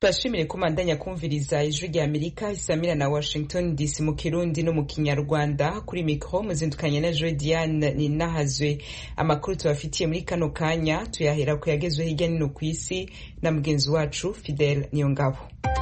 tubashimire ko mandanya kumviriza ijwi rya amerika isamira na washington dc mu kirundi no mu kinyarwanda kuri mikro muzindukanye na joe diane ninahazwe amakuru tubafitiye muri kano kanya tuyahera ku yagezwe hirya nino ku isi na mugenzi wacu fidel niyongabo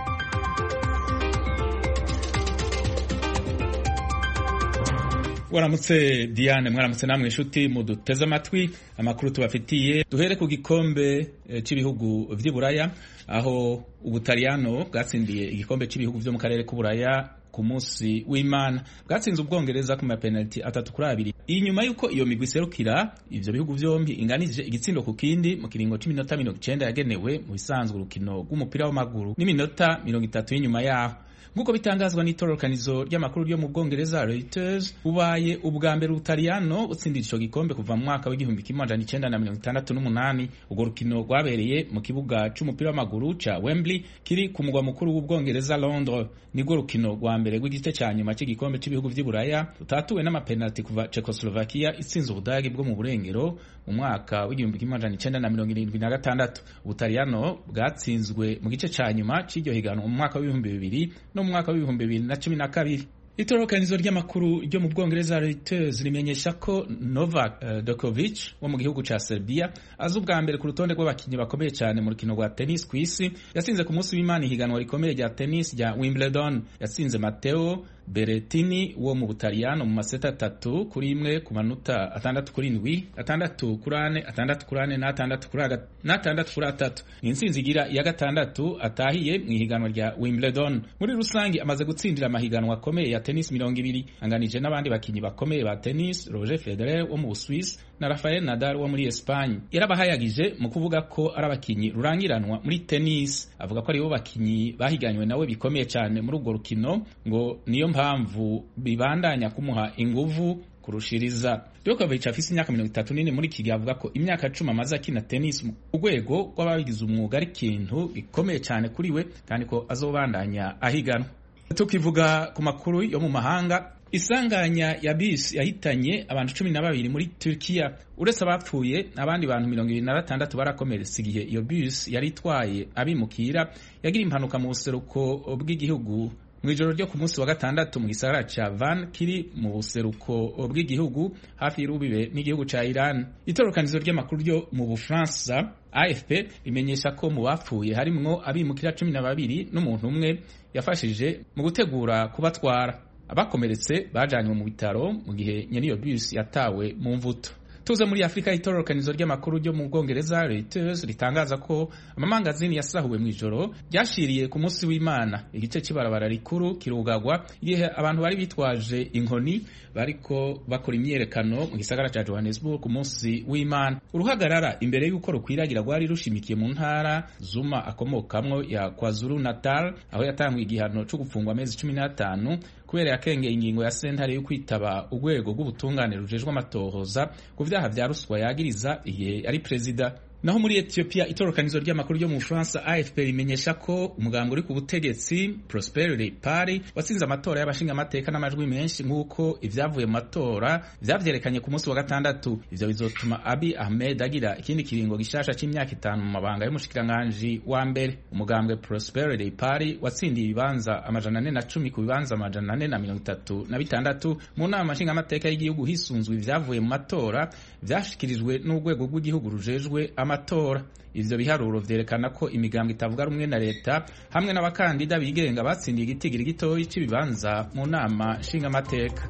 waramutse diane mwaramutse namwe inshuti muduteze amatwi amakuru tubafitiye duhere ku gikombe cy'ibihugu vy'iburaya aho ubutaliyano bwatsindiye igikombe cy'ibihugu vyo mu karere k'uburaya ku munsi w'imana bwatsinze ubwongereza ku mapenaliti atatu kuri abiri inyuma y'uko iyo migwi iserukira ivyo bihugu vyombi inganije igitsindo ku kindi mu kiringo c'iminota mirongo icenda yagenewe mu bisanzwe urukino rw'umupira w'amaguru n'iminota mirongo itatu y'inyuma yaho nk'uko bitangazwa n'itororokanizo ry'amakuru ryo mu bwongereza Reuters bubaye ubwa mbere ubutaliyano butsindira ico gikombe kuva mu mwaka w'igihumbi kimwe amajana icenda na mirongo itandatu n'umunani urwo rukino rwabereye mu kibuga c'umupira w'amaguru ca Wembley kiri ku mugwa mukuru w'ubwongereza Londres nirwo rukino rwa mbere rw'igice ca nyuma c'igikombe c'ibihugu vy'iburaya rutatuwe n'amapenaliti kuva Czechoslovakia itsinze ubudagi bwo mu burengero mu mwaka w'igihumbi kimwe amajana icenda na mirongo irindwi na gatandatu ubutaliyano bwatsinzwe mu gice ca nyuma c'iryo higanwa mu mwaka w'ibihumbi bibiri no mu mwaka w'ibihumbi bibiri na cumi na kabiri itororokanizo ry'amakuru ryo mu bwongereza Reuters rimenyesha ko Novak uh, Djokovic wo mu gihugu ca Serbia azi ubwa mbere ku rutonde rw'abakinnyi bakomeye cyane mu rukino rwa tennis ku isi yasinze ku munsi w'Imana ihiganwa rikomeye rya tennis rya Wimbledon yasinze Matteo Berrettini wo mu Butaliyano mu maseta atatu kuri imwe ku manota atandatu kuri indwi atandatu kuri ane atandatu kuri ane n'atandatu kuri n'atandatu kuri atatu ni intsinzi igira iya gatandatu atahiye mu ihiganwa rya Wimbledon muri rusange amaze gutsindira amahiganwa akomeye ya tennis mirongo ibiri anganije n'abandi bakinnyi bakomeye ba tennis Roger Federer wo mu Busuwisi na Rafael Nadal wo muri Espagne yarabahayagije mu kuvuga ko ari abakinnyi rurangiranwa muri tennis avuga ko aribo bakinnyi bahiganywe nawe bikomeye cyane muri urwo rukino ngo niyo mpamvu bibandanya kumuha inguvu kurushiriza Djokovic afise imyaka mirongo itatu n'ine muri iki gihe avuga ko imyaka cumi amaze akina tennis mu rwego rw'ababigize umwuga ari ikintu gikomeye cyane kuri we kandi ko azobandanya ahiganwa tukivuga ku makuru yo mu mahanga isanganya ya bisi yahitanye abantu cumi na babiri muri Turkiya uretse abapfuye abandi bantu mirongo ibiri na batandatu barakomeretse igihe iyo bisi yari itwaye abimukira yagira impanuka mu buseruko bw'igihugu mu ijoro ryo ku munsi wa gatandatu mu gisagara ca Van kiri mu buseruko bw'igihugu hafi y'urubibe n'igihugu ca Iran itorokanizo ry'amakuru ryo mu Bufaransa AFP rimenyesha ko mu bapfuye harimwo abimukira cumi na babiri n'umuntu umwe yafashije mu gutegura kubatwara abakomeretse bajanywe mu bitaro mu gihe nyene iyo bus yatawe mu mvuto tuze muri afurika itororokanizo ry'amakuru ryo mu bwongereza Reuters ritangaza ko amamangazini yasahuwe mu ijoro ryashiriye ku munsi w'imana igice cy'ibarabara rikuru kirugagwa igihe abantu bari bitwaje inkoni bariko bakora imyerekano mu gisagara ca Johannesburg ku munsi w'imana uruhagarara imbere y'uko rukwiragira rwari rushimikiye mu ntara Zuma akomokamwo ya KwaZulu Natal aho yatanguye igihano cyo gufungwa amezi cumi n'atanu kubera yakengeye ingingo ya sentare yo kwitaba urwego rw'ubutungane rujejwe amatohoza ku vyaha vya ruswa yagiriza igihe ari perezida naho muri Ethiopia itorokanizo ry'amakuru ryo mu Bufaransa AFP rimenyesha ko umugambwe uri ku butegetsi Prosperity Party watsinze amatora y'abashinga amateka n'amajwi menshi nk'uko ivyavuye mu matora vyavyerekanye ku munsi wa gatandatu ivyo bizotuma Abiy Ahmed agira ikindi kiringo gishasha c'imyaka itanu mu mabanga y'umushikiranganji wa mbere umugambwe Prosperity Party watsindiye ibibanza amajana ane na cumi ku bibanza amajana ane na mirongo itatu na bitandatu mu nama nshinga amateka y'igihugu hisunzwe ivyavuye mu matora vyashikirijwe n'urwego rw'igihugu rujejwe amatora ivyo biharuro vyerekana ko imigambwe itavuga rumwe na leta hamwe n'abakandida bigenga batsindiye igitigiri gitoyi c'ibibanza mu nama nshingamateka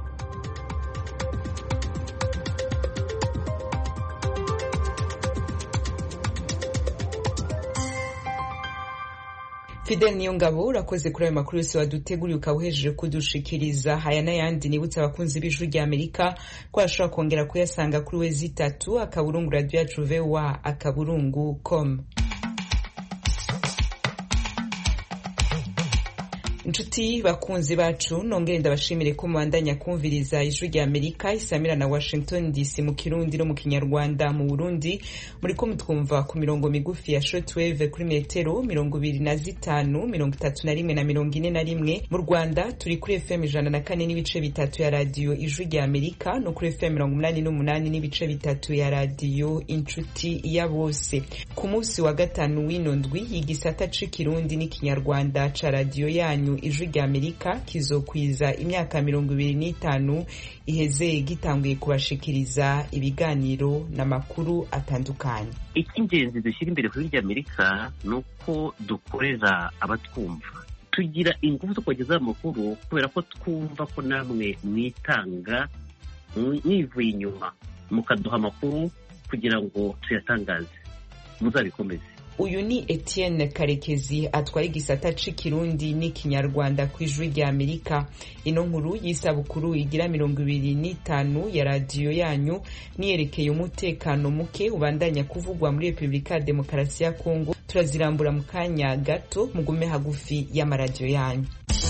Fidel Niyongabo urakoze kuri ayo makuru yose waduteguriye ukaba uhejeje kudushikiriza haya n'ayandi nibutse abakunzi b'ijwi rya Amerika ko ashobora kongera kuyasanga kuri we zitatu akaburungu radio yacu voa akaburungu com inshuti bakunzi bacu nongere ndabashimire ko mubandanya kumviriza ijwi rya amerika isamira na washington dc mu kirundi no mu kinyarwanda mu burundi muri ko mutwumva ku mirongo migufi ya shortwave kuri metero mirongo ibiri na zitanu mirongo itatu na rimwe na mirongo ine na rimwe mu rwanda turi kuri fm ijana na kane n'ibice bitatu ya radiyo ijwi rya amerika no kuri fm mirongo umunani n'umunani n'ibice bitatu ya radiyo inshuti ya bose ku munsi wa gatanu w'ino ndwi igisata c'ikirundi n'ikinyarwanda ca radiyo yanyu ijwi rya amerika kizokwiza imyaka mirongo ibiri n'itanu iheze gitanguye kubashikiriza ibiganiro n'amakuru atandukanye icy'ingenzi dushyira imbere kuri rya amerika ni uko dukorera abatwumva tugira ingufu zo kubagezaho amakuru kubera ko twumva ko namwe mwitanga mwivuye inyuma mukaduha amakuru kugira ngo tuyatangaze muzabikomeze uyu ni etienne karekezi atwaye igisata c'ikirundi n'ikinyarwanda ku ijwi rya amerika ino nkuru y'isabukuru igira mirongo ibiri n'itanu ya radiyo yanyu niyerekeye umutekano muke ubandanya kuvugwa muri repubulika ya demokarasi ya kongo turazirambura mu kanya gato mugume hagufi y'amaradiyo yanyu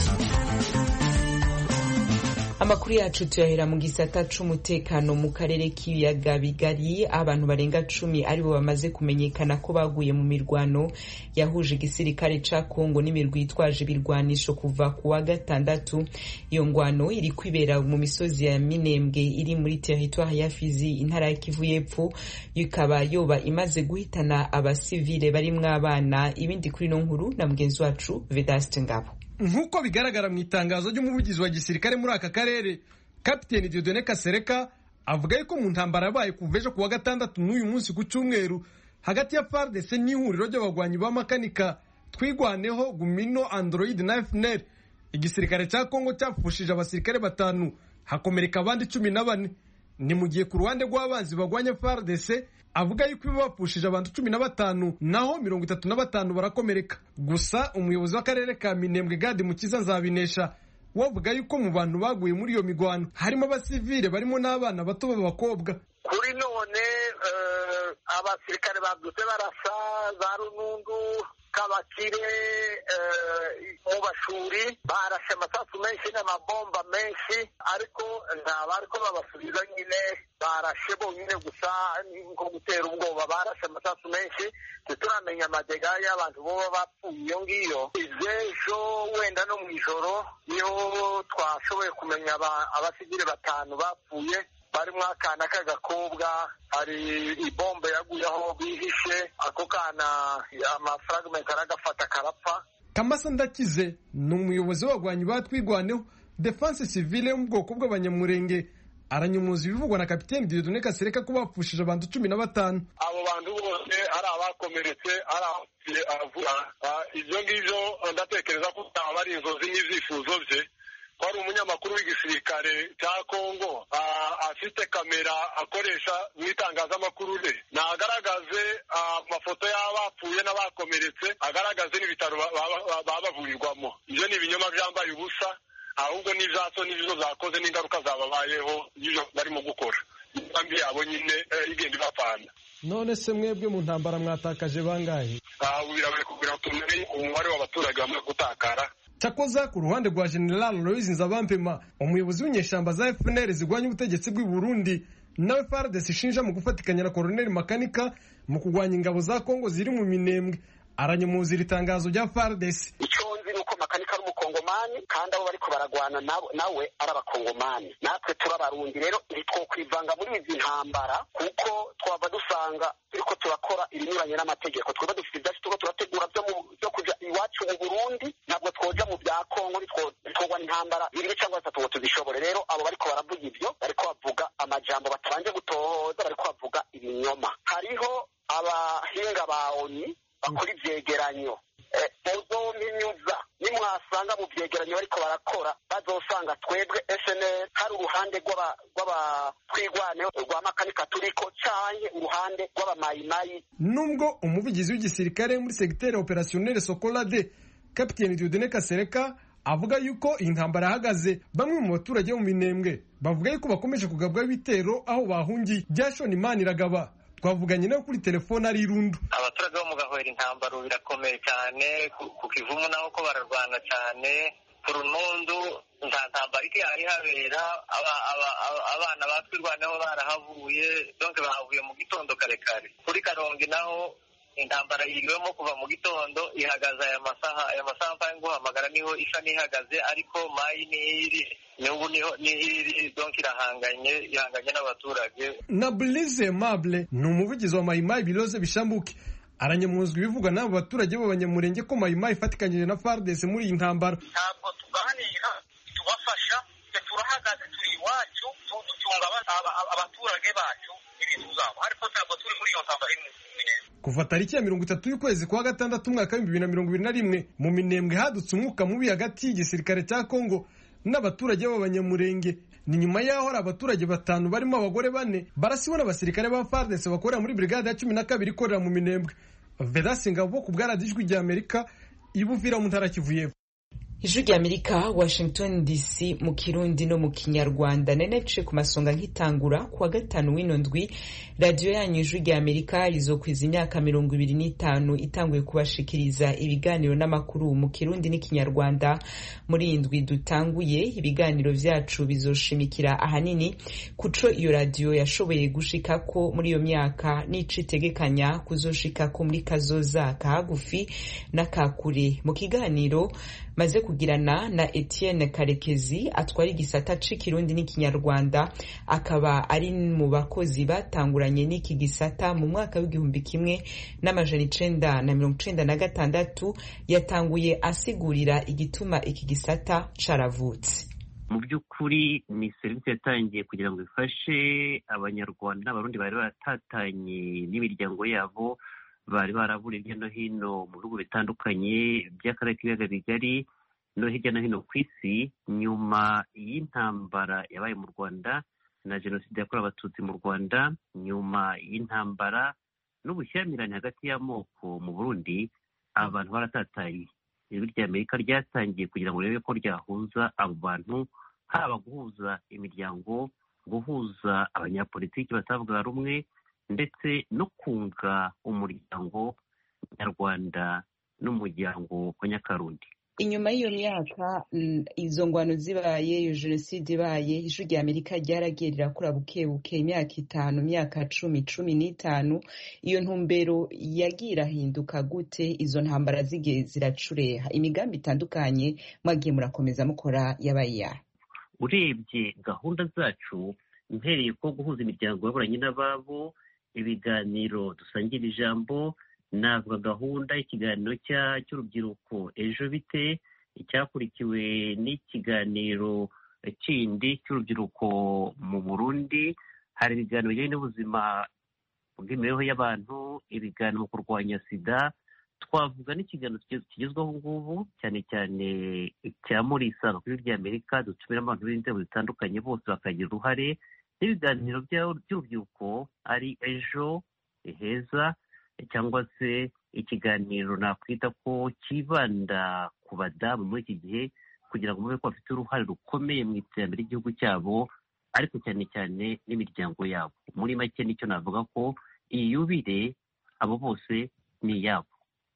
amakuru yacu tuyahera mu gisata c'umutekano mu karere k'ibiyaga bigari abantu barenga cumi aribo bamaze kumenyekana ko baguye mu mirwano yahuje igisirikare ca kongo n'imirwi yitwaje ibirwanisho kuva ku wa gatandatu iyo ngwano iri kwibera mu misozi ya minembwe iri muri teritwari ya fizi intara ya kivu y'epfo ikaba yoba imaze guhitana abasivile barimwo abana ibindi kuri ino nkuru na mugenzi wacu vedaste ngabo nk'uko bigaragara mu itangazo ry'umuvugizi wa gisirikare muri aka karere kapiteni diodone kasereka avuga yuko mu ntambara yabaye kuva ejo ku wa gatandatu n'uyu munsi ku cyumweru hagati ya fardc n'ihuriro ry'abagwanyi b'amakanika twigwaneho gumino android na fnr igisirikare cya kongo cyapfushije abasirikare batanu hakomereka abandi cumi na bane ni mu gihe ku ruhande rw'abanzi bagwanya fardc avuga yuko iba bapfushije abantu cumi na batanu naho mirongo itatu na batanu barakomereka gusa umuyobozi w'akarere ka minembwe gadi mukiza nzabinesha wavuga yuko mu bantu baguye muri iyo migwano harimo abasivile barimo n'abana bato b'abakobwa kuri none abasirikare babyutse barasa za runundu kabakire mu bashuri barashe amasasu menshi n'amabomba menshi ariko nta bariko babasubiza nyine barashe bonyine gusa nko gutera ubwoba barashe amasasu menshi ntituramenya amadega y'abantu boba bapfuye iyo ngiyo izejo wenda no mu ijoro niho twashoboye kumenya abasivile batanu bapfuye barimo akana k'agakobwa hari ibombe yaguye aho bihishe ako kana amafragment aragafata karapfa kamasa ndakize ni umuyobozi w'abagwanyi batwigwaneho defense civile yo mu bwoko bw'abanyamurenge aranyumuza ibivugwa na kapiteni diodone kasereka ko bapfushije abantu cumi na batanu abo bantu bose ari abakomeretse ari abapfuye aravuga ibyo ngibyo ndatekereza ko byaba ari inzozi n'ibyifuzo bye ko ari umunyamakuru w'igisirikare cya kongo afite kamera akoresha mu itangazamakuru re nagaragaze amafoto y'abapfuye n'abakomeretse agaragaze n'ibitaro baba bavurirwamo ibyo ni ibinyoma byambaye ubusa ahubwo n'ibyaso n'izo zakoze n'ingaruka zababayeho y'ibyo barimo gukora imigambi yabo nyine igenda ibapfana none se mwebwe mu ntambara mwatakaje bangahe ubu biragoye kugira ngo tumenye umubare w'abaturage bamaze gutakara cyakoza ku ruhande rwa general louise nzabampema umuyobozi w'inyeshyamba za fpr zirwanya ubutegetsi bw'i burundi nawe fardes ishinja mu gufatikanya na koroneli makanika mu kurwanya ingabo za kongo ziri mu minembwe aranyemuza iri tangazo rya fardes icyo nzi ni uko makanika ari umukongomani kandi abo bariko baragwana nawe ari abakongomani natwe turabarundi rero ntitwokwivanga muri izi ntambara kuko twava dusanga turiko turakora ibinyuranye n'amategeko twaba dufite ibyacu turiko turategura byo kuja iwacu mu burundi ntabwo twoja mu bya kongo ntitwogwa intambara bibiri cyangwa bitatu ngo tuzishobore rero abo bariko baravuga ivyo bariko bavuga amajambo batabanje gutohoza bariko bavuga ibinyoma hariho abahinga ba oni bakora ivyegeranyo muzominyuza nimwasanga mu vyegeranyo bariko barakora bazosanga twebwe snl hari uruhande rw'abatwigwaneho rwa makanika turiko canke uruhande rw'abamayimayi nubwo umuvugizi w'igisirikare muri segiteri operationnel sokolade kapiteni diodene kasereka avuga yuko iyi ntambara yahagaze bamwe mu baturage bo mu minembwe bavuga yuko bakomeje kugabwaho ibitero aho bahungiye byashoni imana iragaba twavuganye nawe kuri telefone ari irundu abaturage bo mu gahwera intambaro birakomeye cyane ku kivumu naho ko bararwana cyane ku runundu nta ntambara ihari habera abana batwirwaneho barahavuye donke bahavuye mu gitondo kare kare kuri karongi naho intambara yiriwemo kuva mu gitondo ihagaze aya masaha aya masaha mvaye nguhamagara niho isa n'ihagaze ariko mayi n'iri n'ubu niho n'iri donke irahanganye ihanganye n'abaturage na Blaise Mable ni umuvugizi wa mayimayi biroze bishambuke aranyamuzwa ibivugwa n'abo baturage b'abanyamurenge ko mayimayi ifatikanyije na FARDC muri iyi ntambara ntabwo tuganira tubafasha turahagaze turi iwacu ducunga abaturage bacu n'ibintu zabo ariko ntabwo turi muri iyo ntambara imwe kuva tariki ya mirongo itatu y'ukwezi kwa gatandatu umwaka w'ibihumbi bibiri na mirongo ibiri na rimwe mu minembwe hadutse umwuka mubi hagati y'igisirikare cya kongo n'abaturage b'abanyamurenge ni nyuma y'aho hari abaturage batanu barimo abagore bane barasiwe n'abasirikare ba FARDC bakorera muri brigade ya cumi na kabiri ikorera mu minembwe vedasi ngabo ku bwaradijwi rya amerika ibuvira mu ntara kivu y'epfo ijwi rya amerika washington dc mu kirundi no mu kinyarwanda nenece ku masonga nk'itangura kuwa gatanu w'ino ndwi radiyo yanyu ijwi rya amerika rizokwiza imyaka mirongo ibiri n'itanu itanguye kubashikiriza ibiganiro n'amakuru mu kirundi n'ikinyarwanda muri iyi ndwi dutanguye ibiganiro vyacu bizoshimikira ahanini kuco iyo radiyo yashoboye gushikako muri iyo myaka n'ico itegekanya kuzoshikako muri kazoza kahagufi n'akakure mu kiganiro maze kugirana na Etienne Karekezi atwara igisata c'ikirundi n'ikinyarwanda akaba ari mu bakozi batanguranye n'iki gisata mu mwaka w'igihumbi kimwe n'amajana icenda na mirongo icenda na gatandatu yatanguye asigurira igituma iki gisata caravutse mu by'ukuri ni serivisi yatangiye kugira ngo ifashe abanyarwanda n'abarundi bari baratatanye n'imiryango yabo bari baraburiye hirya no hino mu bihugu bitandukanye by'akarere k'ibiyaga bigari no hirya no hino ku isi nyuma y'intambara yabaye mu rwanda na jenoside yakorewe abatutsi mu rwanda nyuma y'intambara n'ubushyamirane hagati y'amoko mu burundi abantu baratatanye ijwi rya amerika ryatangiye kugira ngo rirebe ko ryahuza abo bantu haba guhuza imiryango guhuza abanyapolitiki batavuga rumwe ndetse no kunga umuryango nyarwanda n'umuryango wa nyakarundi inyuma y'iyo myaka izo ngwano zibaye iyo jenoside ibaye ijwi rya amerika ryaragiye rirakura buke buke imyaka itanu imyaka cumi cumi n'itanu iyo ntumbero yagiye irahinduka gute izo ntambara zigiye ziracureha imigambi itandukanye mwagiye murakomeza mukora yabaye yayo urebye gahunda zacu mpereye ko guhuza imiryango yaburanye n'ababo ibiganiro dusangira ijambo navuga gahunda y'ikiganiro cy'urubyiruko ejo bite icyakurikiwe n'ikiganiro kindi cy'urubyiruko mu burundi hari ibiganiro bijyanye n'ubuzima bw'imibereho y'abantu ibiganiro mu kurwanya sida twavuga n'ikiganiro kigezweho ngubu cyane cyane cya murisanga kuri ry'amerika dutumiramo abantu b'inzego zitandukanye bose bakagira uruhare n'ibiganiro by'urubyiruko ari ejo heza cyangwa se ikiganiro nakwita ko kibanda ku badamu muri iki gihe kugira ngo mube ko bafite uruhare rukomeye mu iterambere ry'igihugu cyabo ariko cyane cyane n'imiryango yabo muri make nicyo navuga ko iyi yubire abo bose ni iyabo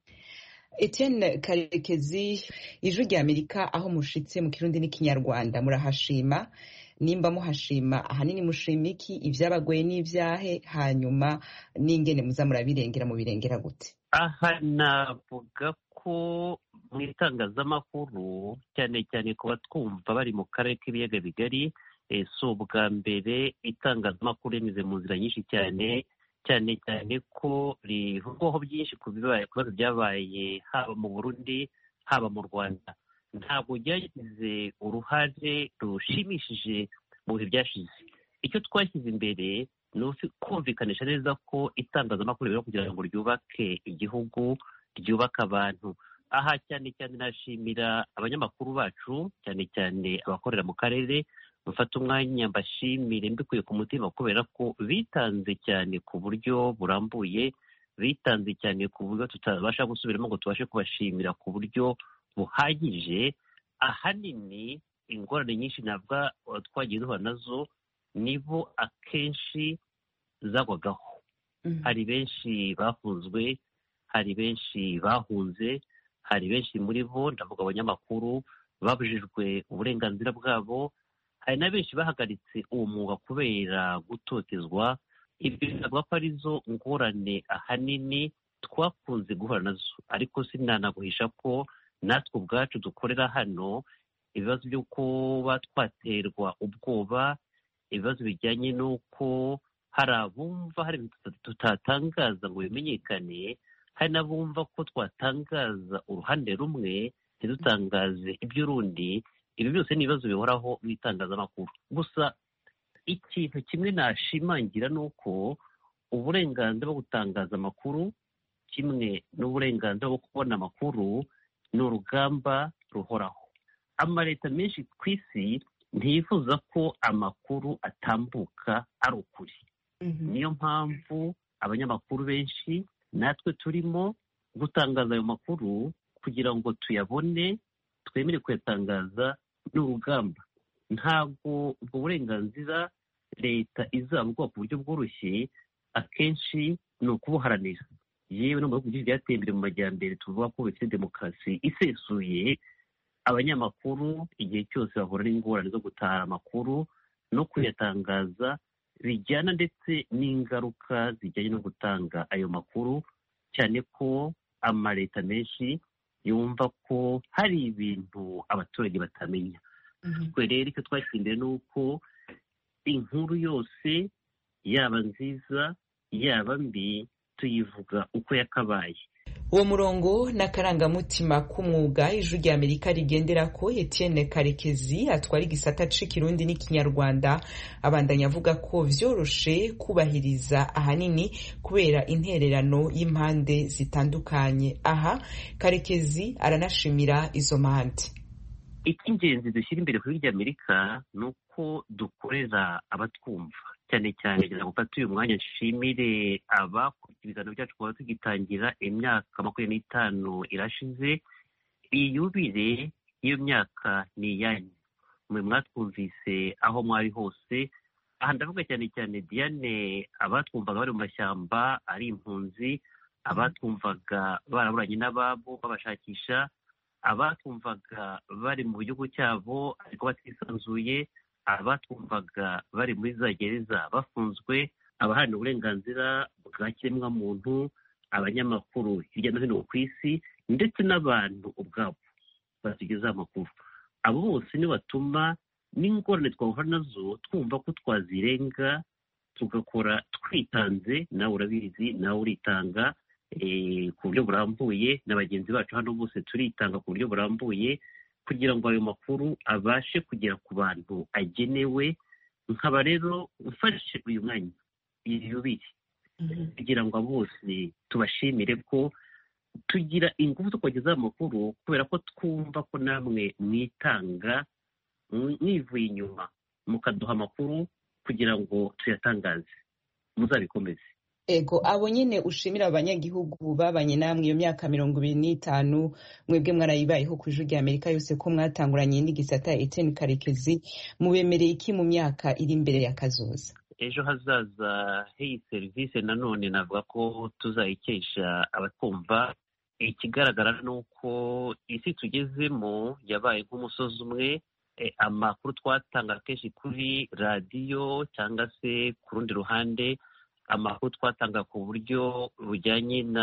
Etienne Karekezi ijwi rya Amerika aho mushitse mu kirundi n'ikinyarwanda murahashima nimba muhashima ahanini mushima iki ibyabagoye n'ibyahe hanyuma n'ingene muza murabirengera mu birengera gute aha navuga ko mu itangazamakuru cyane cyane ku batwumva bari mu karere k'ibiyaga bigari si ubwa mbere itangazamakuru rinyuze mu nzira nyinshi cyane cyane cyane ko rivugwaho byinshi ku bibazo byabaye haba mu burundi haba mu rwanda ntabwo ryagize uruhare rushimishije mu bihe byashize icyo twashyize imbere ni kumvikanisha neza ko itangazamakuru rero kugira ngo ryubake igihugu ryubake abantu aha cyane cyane nashimira abanyamakuru bacu cyane cyane abakorera mu karere mufata umwanya mbashimire mbikuye ku mutima kubera ko bitanze cyane ku buryo burambuye bitanze cyane ku buryo tutabasha gusubiramo ngo tubashe kubashimira ku buryo buhagije ahanini ingorane nyinshi ntabwo twagiye duhura nazo nibo akenshi zagwagaho hari benshi bafunzwe hari benshi bahunze hari benshi muri bo ndavuga abanyamakuru babujijwe uburenganzira bwabo hari na benshi bahagaritse uwo mwuga kubera gutotezwa ibyo binavuga ko arizo ngorane ahanini twakunze guhura nazo ariko sinanaguhisha ko natwe ubwacu dukorera hano ibibazo byo kuba twaterwa ubwoba ibibazo bijyanye n'uko hari abumva hari ibintu tutatangaza ngo bimenyekane hari n'abumva ko twatangaza uruhande rumwe ntidutangaze iby'urundi ibi byose ni ibibazo bihoraho mu itangazamakuru gusa ikintu kimwe nashimangira ni uko uburenganzira bwo gutangaza amakuru kimwe n'uburenganzira bwo kubona amakuru ni urugamba ruhoraho amaleta menshi ku isi ntiyifuza ko amakuru atambuka ari ukuri niyo mpamvu abanyamakuru benshi natwe turimo gutangaza ayo makuru kugira ngo tuyabone twemere kuyatangaza n'urugamba ntabwo ubwo burenganzira leta izabuguha ku buryo bworoshye akenshi ni ukubuharanira yewe no mu bihugu byinshi byateye imbere mu majyambere tuvuga ko bifite demokarasi isesuye abanyamakuru igihe cyose bahura n'ingorane zo gutara amakuru no kuyatangaza bijyana ndetse n'ingaruka zijyanye no gutanga ayo makuru cyane ko amaleta menshi yumva ko hari ibintu abaturage batamenya twe rero icyo twashyize ni uko inkuru yose yaba nziza yaba mbi tuyivuga uko yakabaye uwo murongo n'akarangamutima k'umwuga ijwi rya amerika rigendera ko etienne karekezi atwara igisata c'ikirundi n'ikinyarwanda abandanya avuga ko vyoroshe kubahiriza ahanini kubera intererano y'impande zitandukanye aha karekezi aranashimira izo mpande icy'ingenzi dushyira imbere kuri rya amerika ni uko dukorera abatwumva cyane cyane kugira ngo ufate uyu mwanya nshimire abakurikiye ibiganiro byacu kuba tugitangira imyaka makumyabiri n'itanu irashize iyi yubire y'iyo myaka ni iyanyu mwe mwatwumvise aho mwari hose aha ndavuga cyane cyane diane abatwumvaga bari mu mashyamba ari impunzi abatwumvaga baraburanye n'ababo babashakisha abatwumvaga bari mu gihugu cyabo ariko batisanzuye abatwumvaga bari muri za gereza bafunzwe abaharanira uburenganzira bwa kiremwamuntu abanyamakuru hirya no hino ku isi ndetse n'abantu ubwabo batugezaho amakuru abo bose ni batuma n'ingorane twahura nazo twumva ko twazirenga tugakora twitanze nawe urabizi nawe uritanga ku buryo burambuye na bagenzi bacu hano bose turitanga ku buryo burambuye kugira ngo ayo makuru abashe kugera ku bantu agenewe nkaba rero ufashe uyu mwanya yubire kugira ngo bose tubashimire ko tugira ingufu zo kubagezaho amakuru kubera ko twumva ko namwe mwitanga mwivuye inyuma mukaduha amakuru kugira ngo tuyatangaze muzabikomeze ego abo nyine ushimira abanyagihugu babanye namwe iyo myaka mirongo ibiri n'itanu mwebwe mwarayibayeho ku ijwi rya amerika yose ko mwatanguranye n'igisata eteni karekezi mubemereye iki mu myaka iri imbere ya kazoza ejo hazaza h'iyi serivisi nanone navuga ko tuzayikesha abatwumva ikigaragara ni uko isi tugezemo yabaye nk'umusozi umwe amakuru twatanga kenshi kuri radiyo cyangwa se ku rundi ruhande amakuru twatanga ku buryo bujyanye na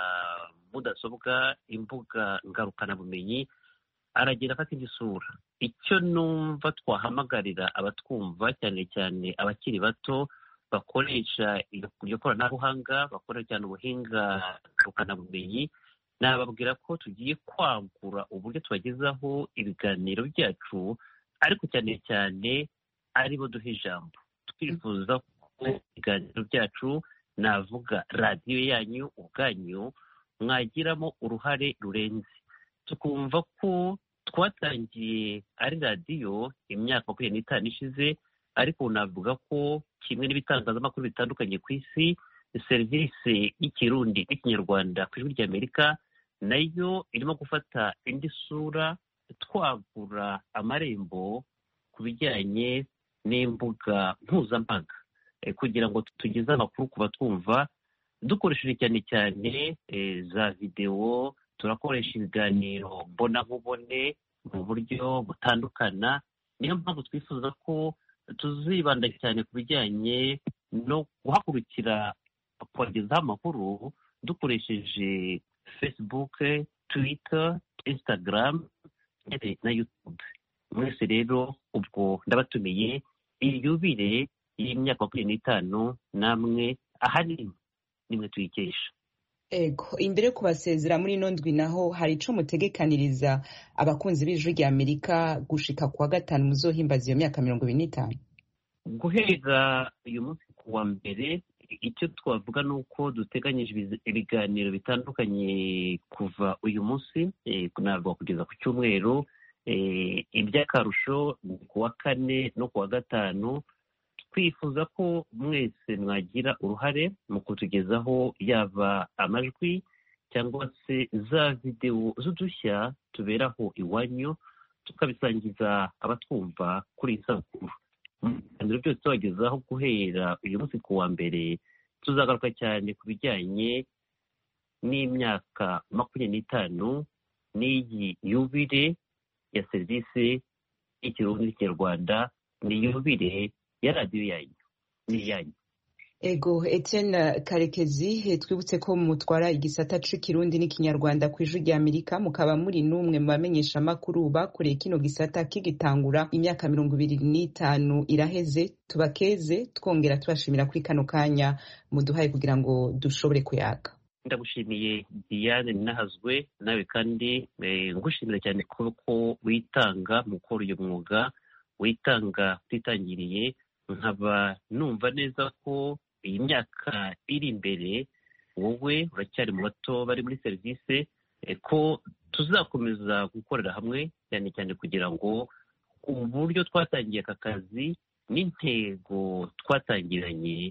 mudasobwa imbuga ngarukabumenyi aragenda afata indi sura icyo numva twahamagarira abatwumva cyane cyane abakiri bato bakoresha iryo koranabuhanga bakoresha cyane ubuhinga ngarukabumenyi nababwira ko tugiye kwagura uburyo tubagezaho ibiganiro byacu ariko cyane cyane aribo duha ijambo twifuza ko ibiganiro byacu navuga radiyo yanyu ubwanyu mwagiramo uruhare rurenze tukumva ko twatangiye ari radiyo imyaka makumyabiri n'itanu ishize ariko navuga ko kimwe n'ibitangazamakuru bitandukanye ku isi serivisi y'ikirundi n'ikinyarwanda ku ijwi ry'amerika nayo irimo gufata indi sura twagura amarembo ku bijyanye n'imbuga mpuzambaga kugira ngo tugeze amakuru ku batwumva dukoresheje cyane cyane za videwo turakoresha ibiganiro mbonankubone mu buryo butandukana niyo mpamvu twifuza ko tuzibanda cyane ku bijyanye no guhagurukira kubagezaho amakuru dukoresheje facebook twitter instagram ndetse na youtube mwese rero ubwo ndabatumiye iyubire y'imyaka makumyabiri n'itanu namwe ahanini nimwe tuyikesha ego imbere yo kubasezera muri ino ndwi naho hari ico mutegekaniriza abakunzi b'ijwi rya amerika gushika kuwa gatanu muzohimbaza iyo myaka mirongo ibiri n'itanu guhera uyu munsi ku wa mbere icyo twavuga ni uko duteganyije ibiganiro bitandukanye kuva uyu munsi navuga kugeza ku cyumweru iby'akarusho ni ku wa kane no ku wa gatanu twifuza ko mwese mwagira uruhare mu kutugezaho yaba amajwi cyangwa se za videwo z'udushya tuberaho iwanyu tukabisangiza abatwumva kuri iyi sabukuru mu biganiro byose tubagezaho guhera uyu munsi ku wa mbere tuzagaruka cyane ku bijyanye n'imyaka makumyabiri n'itanu n'iyi yubire ya serivisi y'ikirundi n'ikinyarwanda ni yubire ya radiyo yanyu ni iyanyu ego etienne karekezi twibutse ko mutwara igisata c'ikirundi n'ikinyarwanda ku ijwi rya amerika mukaba muri n'umwe mu bamenyesha amakuru bakoreye kino gisata kigitangura imyaka mirongo ibiri n'itanu iraheze tubakeze twongera tubashimira kuri kano kanya muduhaye kugira ngo dushobore kuyaga ndagushimiye diane ninahazwe nawe kandi ngushimira cyane ko witanga mu gukora uyu mwuga witanga utitangiriye nkaba numva neza ko iyi myaka iri imbere wowe uracyari mu bato bari muri serivisi ko tuzakomeza gukorera hamwe cyane cyane kugira ngo uburyo twatangiye aka kazi n'intego twatangiranye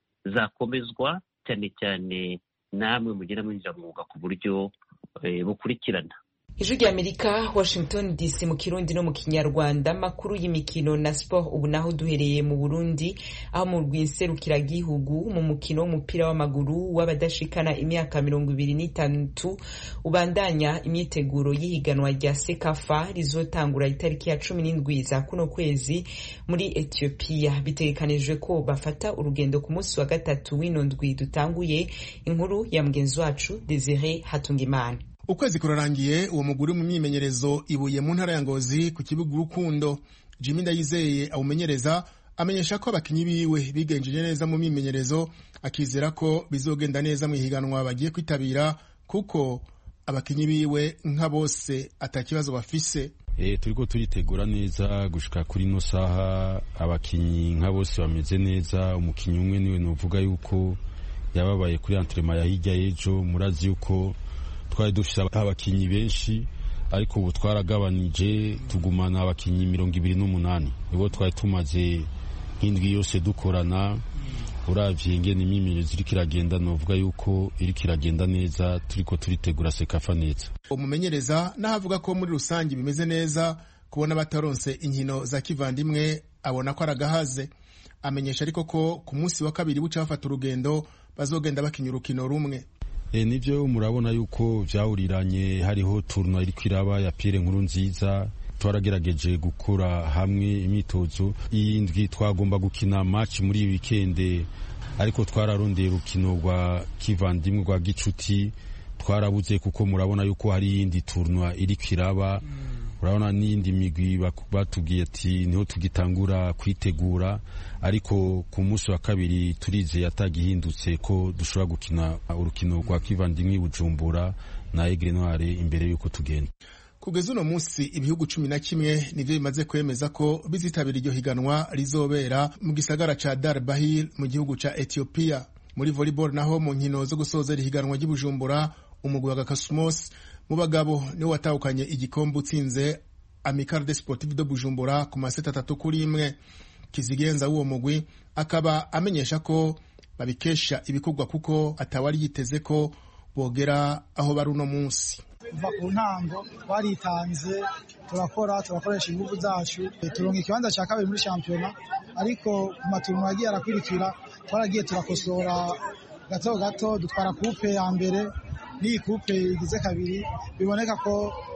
zakomezwa cyane cyane namwe mugera mwinjira mwuga ku buryo bukurikirana ijwi rya amerika washington dc mu kirundi no mu kinyarwanda makuru y'imikino na sport ubu naho duhereye mu burundi aho mu rwinserukiragihugu mu mukino w'umupira w'amaguru w'abadashikana imyaka mirongo ibiri n'itandatu ubandanya imyiteguro y'ihiganwa rya sekafa rizotangura itariki ya cumi n'indwi za kuno kwezi muri etiyopiya bitegekanijwe ko bafata urugendo ku munsi wa gatatu w'ino ndwi dutanguye inkuru ya mugenzi wacu desire hatungimana ukwezi kurarangiye uwo muguri mu myimenyerezo ibuye mu ntara ya ngozi ku kibuga urukundo jimmy ndayizeye awumenyereza amenyesha ko abakinyi biwe bigenjeje neza mu myimenyerezo akizera ko bizogenda neza mu ihiganwa bagiye kwitabira kuko abakinyi biwe nka bose atakibazo bafise e, turiko turitegura neza gushika kuri ino saha abakinyi nka bose bameze neza umukinyi umwe niwe novuga yuko yababaye kuri antrema ya hirya y'ejo murazi yuko twari dufite abakinyi benshi ariko ubu twaragabanije tugumana abakinyi mirongo ibiri n'umunani nibo twari tumaze nk'indwi yose dukorana uravye ingene imyimenyerezo iriko iragenda novuga yuko iriko iragenda neza turiko turitegura sekafa neza umumenyereza naho avuga ko muri rusange bimeze neza kubona bataronse inkino za kivandimwe abona ko aragahaze amenyesha ariko ko ku munsi wa kabiri buca bafata urugendo bazogenda bakinya urukino rumwe e, nivyo murabona yuko vyawuriranye hariho turno iriko iraba ya Pierre nkuru nziza twaragerageje gukora hamwe imyitozo iyindwi twagomba gukina match muri iyi weekend ariko twararondeye urukino rwa kivandimwe rwa gicuti twarabuze kuko murabona yuko hari iyindi turno iriko iraba urabona n'iyindi migwi batubwiye ati niho tugitangura kwitegura ariko ku munsi wa kabiri turizeye atagihindutse ko dushobora gukina urukino rwa kivandimwe bujumbura na egre noire imbere y'uko tugenda kugeza uno munsi ibihugu cumi na kimwe nivyo bimaze kwemeza ko bizitabira iryo higanwa rizobera mu gisagara ca dar bahir mu gihugu ca ethiopia muri volleyball naho mu nkino zo gusozera ihiganwa ry'ibujumbura umugwi wa gakasumos mu bagabo niwe watahukanye igikombe utsinze amical de sportive de bujumbura ku maseta atatu kuri imwe kizigenza w'uwo mugwi akaba amenyesha ko babikesha ibikorwa kuko atawari yiteze ko bogera aho bari uno munsi kuva ku ntango twaritanze turakora turakoresha ingufu zacu turonga ikibanza cya kabiri muri shampiyona ariko ku matungo yagiye arakurikira twaragiye turakosora gato gato dutwara kupe ya mbere n'iyi kupe igize kabiri biboneka ko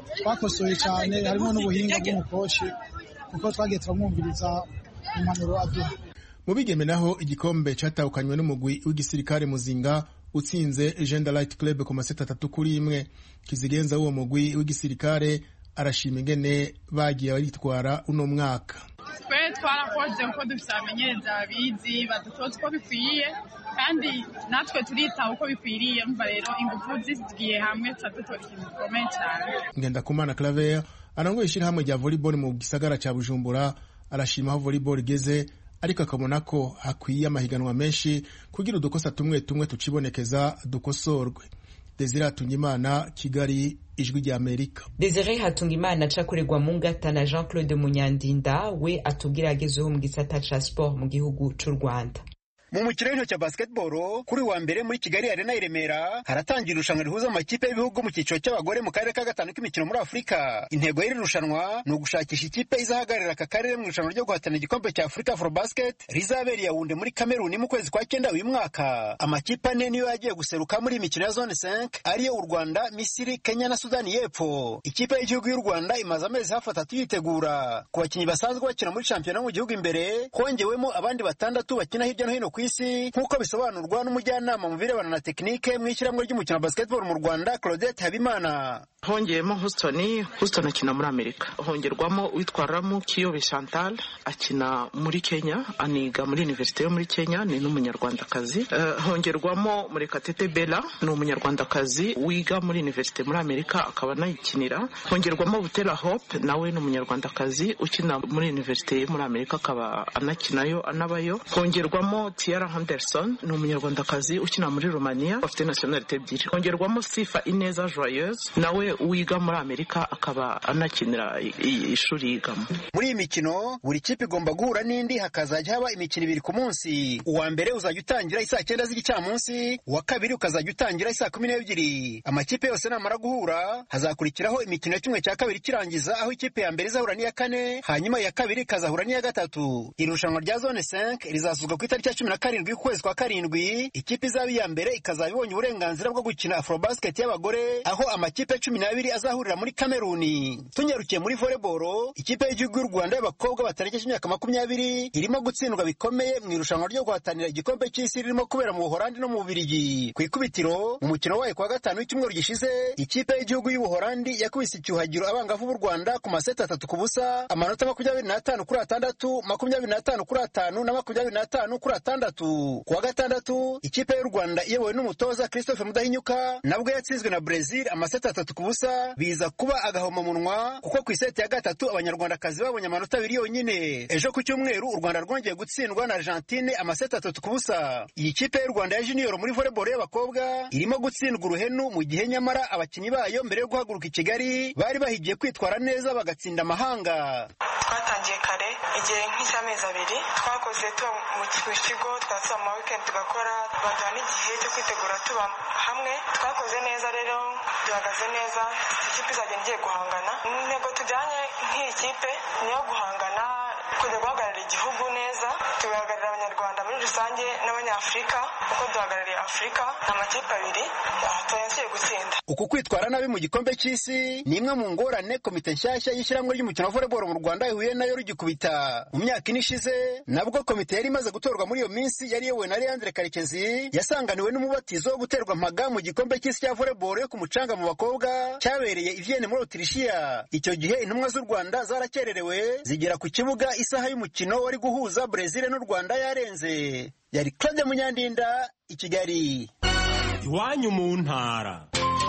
twakosoye cyane harimo n'ubuhinga bw'umukoci kuko twagiye turamwumviriza impanuro aduha mu bigeme naho igikombe catahukanywe n'umugwi w'igisirikare muzinga utsinze Agenda Light Club ku maseta atatu kuri imwe kizigenza w'uwo mugwi w'igisirikare arashima ingene bagiye baritwara uno mwaka twe twarakoze uko dufite abamenyereza babizi badutoza uko bikwiye kandi natwe turitaho uko bikwiriye mva rero ingufu zigiye hamwe tuba dutora ikintu gikomeye cyane ngendakumana claver arangoye ishyirahamwe rya volleyball mu gisagara cya bujumbura arashima aho volleyball igeze ariko akabona ko hakwiye amahiganwa menshi kugira udukosa tumwe tumwe tucibonekeza dukosorwe desire hatungimana kigali ijwi rya amerika desire hatungimana acakorerwa mu ngata na jean claude munyandinda we atubwira agezeho mu gisata ca sport mu gihugu c'u rwanda mu mukino w'intoki wa basketball kuri wa mbere muri kigali arena i remera haratangira irushanwa rihuza amakipe y'ibihugu mu cyiciro cy'abagore mu karere ka gatanu k'imikino muri afurika intego y'iri rushanwa ni ugushakisha ikipe izahagararira aka karere mu irushanwa ryo guhatana igikombe cya afurika for basket rizabera yawunde muri kameruni mu kwezi kwa cyenda uyu mwaka amakipe ane niyo yagiye guseruka muri iyi mikino ya zone 5 ariyo u rwanda misiri kenya na sudani y'epfo ikipe y'igihugu y'u rwanda imaze amezi hafi atatu yitegura ku bakinnyi basanzwe bakina muri shampiyona mu gihugu imbere hongewemo abandi batandatu bakina hirya no hino ku isi nk'uko bisobanurwa n'umujyanama mu birebana na tekinike mu ishyirahamwe ry'umukino wa basketball mu rwanda claudette habimana hongeyemo houston houston akina muri amerika hongerwamo uwitwa ramu kiyobe chantal akina muri kenya aniga muri universite yo muri kenya ni n'umunyarwandakazi uh, hongerwamo murekatete bella ni umunyarwandakazi wiga muri universite muri amerika akaba anayikinira hongerwamo butera hope nawe ni umunyarwandakazi ukina muri universite yo muri amerika akaba anakinayo anabayo hongerwamo tiara henderson ni umunyarwandakazi ukina muri romania afite nationalite ebyiri hongerwamo sifa ineza joyeuse nawe wiga muri amerika akaba anakinira ishuri yigamo muri iyi mikino buri kipe igomba guhura n'indi hakazajya haba imikino ibiri ku munsi uwa mbere uzajya utangira isaa cyenda z'igicamunsi uwa kabiri ukazajya utangira isaa kumi n'ebyiri amakipe yose namara guhura hazakurikiraho imikino ya kimwe cya kabiri kirangiza aho ikipe ya mbere izahura n'iya kane hanyuma iya kabiri ikazahura n'iya gatatu iri rushanwa rya zone 5 rizasuzwa ku itariki ya cumi na karindwi y'ukwezi kwa karindwi ikipe izaba iya mbere ikazaba ibonye uburenganzira bwo gukina afrobasket y'abagore aho amakipe cumi n'abiri azahurira muri kameruni tunyarukiye muri volleyball ikipe y'igihugu y'u rwanda y'abakobwa batarengeje imyaka makumyabiri irimo gutsindwa bikomeye mu irushanwa ryo guhatanira igikombe cy'isi ririmo kubera mu buhorandi no mu bubirigi ku ikubitiro mu mukino wayo kwa gatanu w'icyumweru gishize ikipe y'igihugu y'ubuhorandi yakubise icyuhagiro abangavu b'u rwanda ku maseti atatu ku busa amanota makumyabiri n'atanu kuri atandatu makumyabiri n'atanu kuri atanu na makumyabiri n'atanu kuri atandatu ku wa gatandatu ikipe y'u rwanda iyobowe n'umutoza christophe mudahinyuka nabwo yatsinzwe na brezil amaseti atatu ku busa biza kuba agahomamunwa kuko ku iseti ya gatatu abanyarwandakazi babonye amanota abiri yonyine ejo ku cyumweru u rwanda rwongeye gutsindwa na argentine amaseti atatu ku busa iyi kipe y'u rwanda ya junior muri volleyball y'abakobwa irimo gutsindwa uruhenu mu gihe nyamara abakinnyi bayo mbere yo guhaguruka i kigali bari bahigiye kwitwara neza bagatsinda amahanga twatangiye kare igihe nk'icy'amezi abiri twakoze tuba mu kigo twasaba mu wikendi tugakora baduha n'igihe cyo kwitegura tuba hamwe twakoze neza rero duhagaze neza ikipe izagenda igiye guhangana intego tujyanye nk'iyi kipe ni iyo guhangana kujya guhagararira igihugu neza tugahagararira abanyarwanda muri rusange n'abanyafurika kuko duhagarariye afurika ni amakipe abiri tuyansiye gutsinda uku kwitwara nabi mu gikombe cy'isi ni imwe mu ngorane komite nshyashya y'ishyirahamwe ry'umukino wa volleyball mu rwanda ihuye nayo rugikubita mu myaka ine ishize nabwo komite yari imaze gutorwa muri iyo minsi yari iyobowe na leandre karekezi yasanganiwe n'umubatizo wo guterwa mpaga mu gikombe cy'isi cya volleyball yo ku mucanga mu bakobwa cyabereye i vienne muri otirishiya icyo gihe intumwa z'u rwanda zarakererewe zigera ku kibuga isaha y'umukino wari guhuza brezil n'u rwanda yarenze yari claude munyandinda i kigali iwanyu mu ntara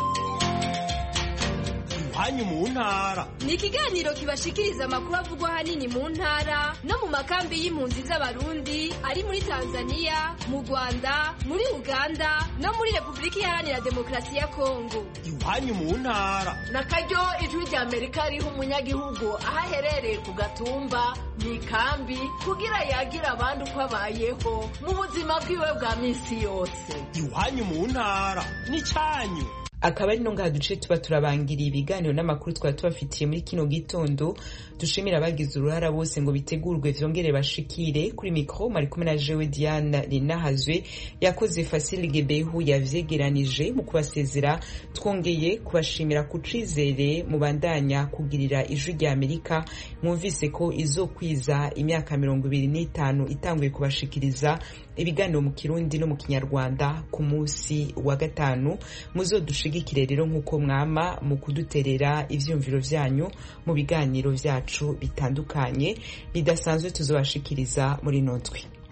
iwanyu mu ntara ni ikiganiro kibashikiriza amakuru avugwa ahanini mu ntara no mu makambi y'impunzi z'abarundi ari muri tanzania mu rwanda muri uganda no muri repubulika iharanira demokarasi ya kongo iwanyu mu ntara na karyo ijwi rya amerika riha umunyagihugu aho aherereye ku gatumba mu ikambi kugira yagire abandi uko abayeho mu buzima bwiwe bwa minsi yose iwanyu mu ntara ni cyanyu akaba ari no ngaha duce tuba turabangiriye ibiganiro n'amakuru twaba tubafitiye muri kino gitondo dushimira abagize uruhara bose ngo bitegurwe vyongere bashikire kuri mikro mari kumwe na jewe diana rinahazwe yakoze fasile gebehu yavyegeranije mu kubasezera twongeye kubashimira ku cizere mubandanya kugirira ijwi rya amerika mwumvise ko izokwiza imyaka mirongo ibiri n'itanu itanguye kubashikiriza ibiganiro mu kirundi no mu kinyarwanda ku munsi wa gatanu muzodushigikire rero nk'uko mwama mu kuduterera ivyumviro vyanyu mu biganiro vyacu bitandukanye bidasanzwe tuzobashikiriza muri notwe